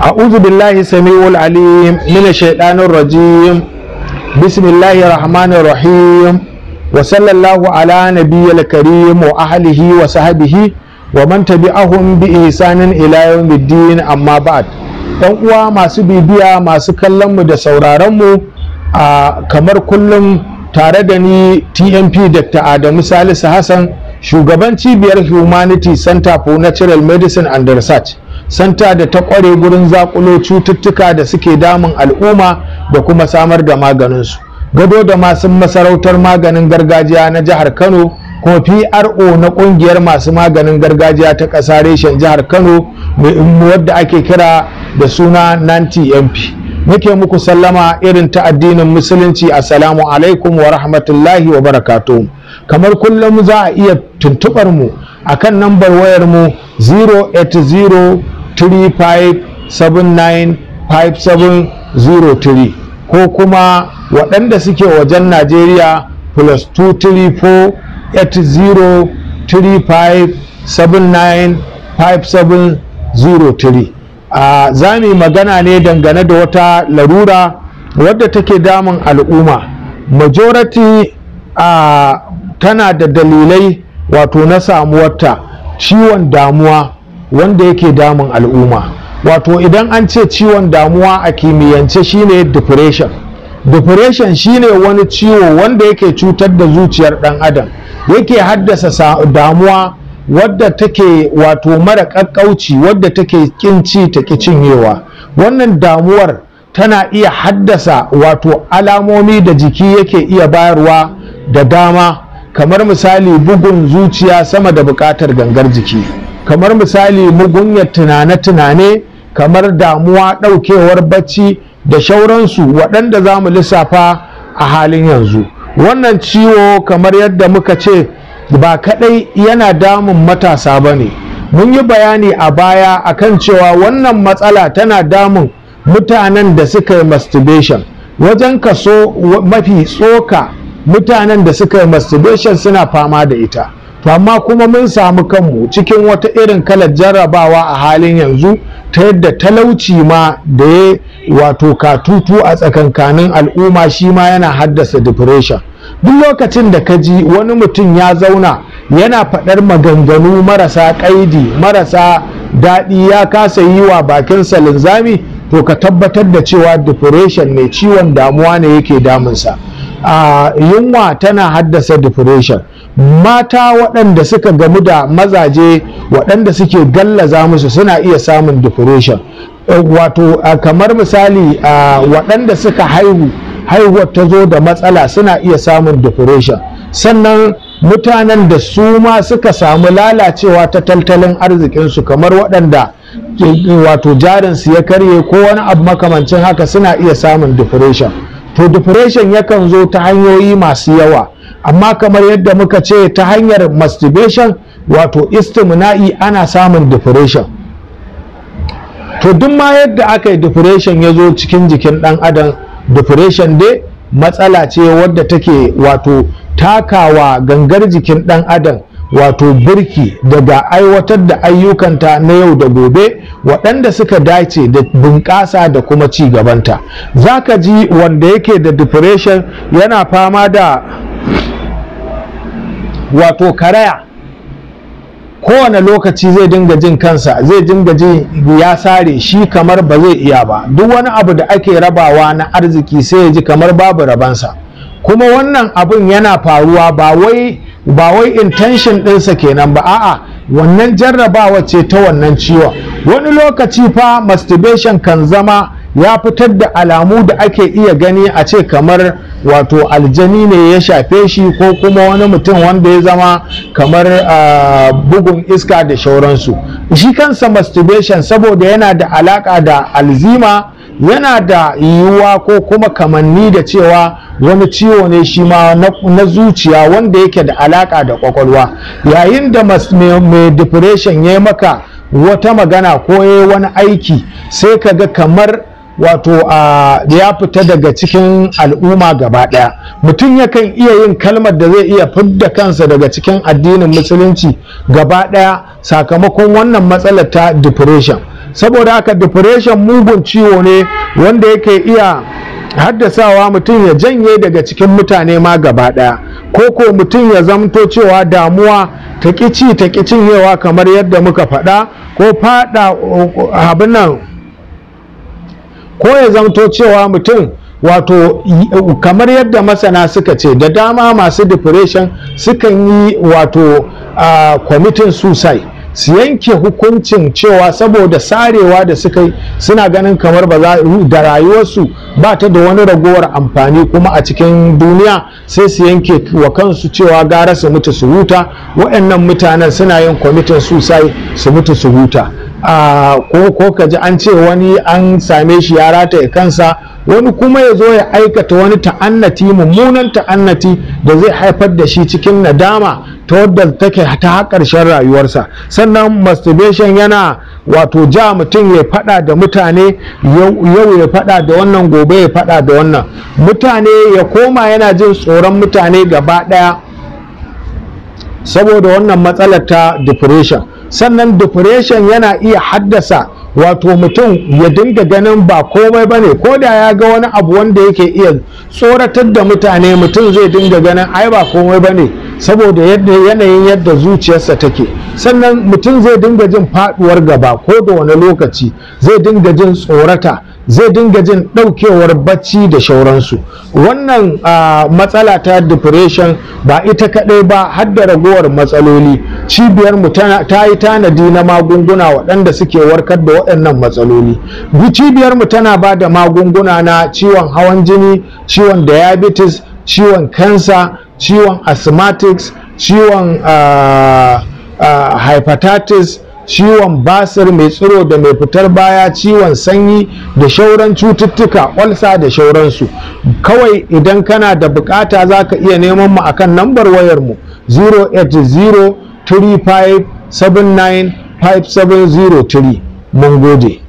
أعوذ بالله السميع العليم من الشيطان الرجيم بسم الله الرحمن الرحيم وصلى الله على نبي الكريم وأهله وصحبه ومن تبعهم بإحسان إلى يوم الدين أما بعد ɗan uwa masu bibiya masu kallon mu da sauraron mu a kamar kullum tare da ni TMP Dr. Adamu Salisu Hassan shugaban cibiyar Humanity Center for Natural Medicine and Research santa da ta kware gurin zakulo cututtuka da suke damun al'umma da kuma samar da maganinsu gado da masu masarautar maganin gargajiya na jihar kano kuma pro na kungiyar masu maganin gargajiya ta ƙasa reshen jihar kano wadda ake kira da suna nanti mp muke muku sallama irin ta addinin musulunci assalamu alaikum wa rahmatullahi wa barakatuh kamar kullum za a iya tuntubar mu akan nambar wayar mu 080 35795703 ko kuma waɗanda suke wajen Najeriya plus 234-8035795703 a za mu magana ne dangane da wata larura wadda take damun al'umma majority a tana da dalilai wato na samuwarta ciwon damuwa wanda yake damun al'umma wato idan an ce ciwon damuwa a kimiyyance shine depression depression shine wani ciwo wanda yake cutar da zuciyar dan adam yake haddasa damuwa wadda take wato mara kakkauci wadda take kinci ta cinyewa wannan damuwar tana iya haddasa wato alamomi da jiki yake iya bayarwa da dama kamar misali bugun zuciya sama da bukatar gangar jiki kamar misali mugunyar tunane-tunane kamar damuwa ɗaukewar bacci da shauransu waɗanda za mu lissafa a halin yanzu wannan ciwo kamar yadda muka ce ba kaɗai yana damun matasa ba ne mun yi bayani a baya akan cewa wannan matsala tana damun mutanen da suka yi masturbation wajen kaso mafi tsoka mutanen da suka yi masturbation suna fama da ita to amma kuma mun samu kanmu cikin wata irin kalar jarrabawa a halin yanzu ta yadda talauci ma da ya wato katutu a tsakankanin al'umma shi ma yana haddasa depression duk lokacin da ka ji wani mutum ya zauna yana faɗar maganganu marasa ƙaidi marasa daɗi ya kasa yi wa bakinsa linzami to ka tabbatar da cewa depression ne ciwon damuwa ne yake damunsa a yunwa tana haddasa depression mata waɗanda suka gamu da mazaje waɗanda suke gallaza musu suna iya samun depression wato kamar misali waɗanda suka haihu haihuwar ta zo da matsala suna iya samun depression sannan mutanen da su ma suka samu lalacewa ta tattalin arzikinsu kamar waɗanda wato jarinsu ya karye ko wani abu makamancin haka suna iya samun depression to depression yakan zo ta hanyoyi masu yawa amma kamar yadda muka ce ta hanyar masturbation wato istimna'i ana samun depression to duk ma yadda aka yi depression ya zo cikin jikin ɗan adam depression dai matsala ce wadda take wato takawa gangar jikin ɗan adam wato birki daga aiwatar da ayyukanta na yau da gobe waɗanda suka dace da bunƙasa da kuma ci gabanta za ka ji wanda yake da depression yana fama da wato karaya kowane lokaci zai dinga jin kansa zai dinga jin ya sare shi kamar ba zai iya ba duk wani abu da ake rabawa na arziki sai ya ji kamar babu rabansa kuma wannan abun yana faruwa ba wai ba wai intention ɗinsa kenan ba a'a wannan jarrabawa ce ta wannan ciwon wani lokaci fa masturbation kan zama ya fitar da alamu da ake iya gani a ce kamar wato aljani ne ya shafe shi ko kuma wani mutum wanda ya zama kamar uh, bugun iska da shauransu shi kansa masturbation saboda yana da alaka da alzima yana da yiwuwa ko kuma kamanni da cewa wani ciwo ne shi ma na zuciya wanda yake da alaka da kwakwalwa yayin da mai depression ya yi maka wata magana ko ya wani aiki sai ka ga kamar wato ya fita daga cikin al'umma gaba ɗaya mutum yakan iya yin kalmar da zai iya fidda kansa daga cikin addinin musulunci gaba ɗaya sakamakon wannan matsalar ta depression saboda haka depression mugun ciwo ne wanda yake iya haddasawa mutum ya janye daga cikin mutane ma gaba ɗaya ko ko mutum ya zamto cewa damuwa ta ƙici ta cinyewa kamar yadda muka faɗa ko faɗa abin nan ko ya zamto cewa mutum wato kamar yadda masana suka ce da dama masu depression sukan yi wato kwamitin suicide su yanke hukuncin cewa saboda sarewa da suka yi suna ganin kamar ba za da rayuwarsu ba ta da wani ragowar amfani kuma a cikin duniya sai su yanke wa kansu cewa gara su mutu su huta waɗannan mutanen suna yin kwamitin suicide su mutu su huta ko ko ka ji an ce wani an same shi ya rataye kansa wani kuma ya zo ya aikata wani ta'annati mummunan ta'annati da zai haifar da shi cikin nadama ta wadda take ta ƙarshen rayuwarsa sannan masturbation yana wato ja mutum ya faɗa da mutane yau ya faɗa da wannan gobe ya faɗa da wannan mutane ya koma yana jin tsoron mutane gaba ɗaya saboda wannan matsalar ta depression sannan depression yana iya haddasa wato mutum ya dinga ganin ba komai ba ne ko da ya ga wani abu wanda yake iya tsoratar da mutane mutum zai dinga ganin ai ba komai ba ne saboda yanayin yadda zuciyarsa take sannan mutum zai dinga jin faduwar gaba ko da wani lokaci zai dinga jin tsorata zai dinga jin daukewar bacci da shauransu wannan matsala ta depression ba ita kadai ba har da ragowar matsaloli cibiyar mu ta yi tanadi na magunguna waɗanda suke warkar da waɗannan matsaloli cibiyar mu tana ba da magunguna na ciwon hawan jini ciwon diabetes ciwon kansa ciwon asthmatics ciwon uh, uh, hepatitis ciwon basir mai tsiro da mai fitar baya ciwon sanyi da shauran cututtuka olsa da shauransu kawai idan kana da bukata za ka iya neman mu akan nambar wayar mu 080 35 79 5703 mun gode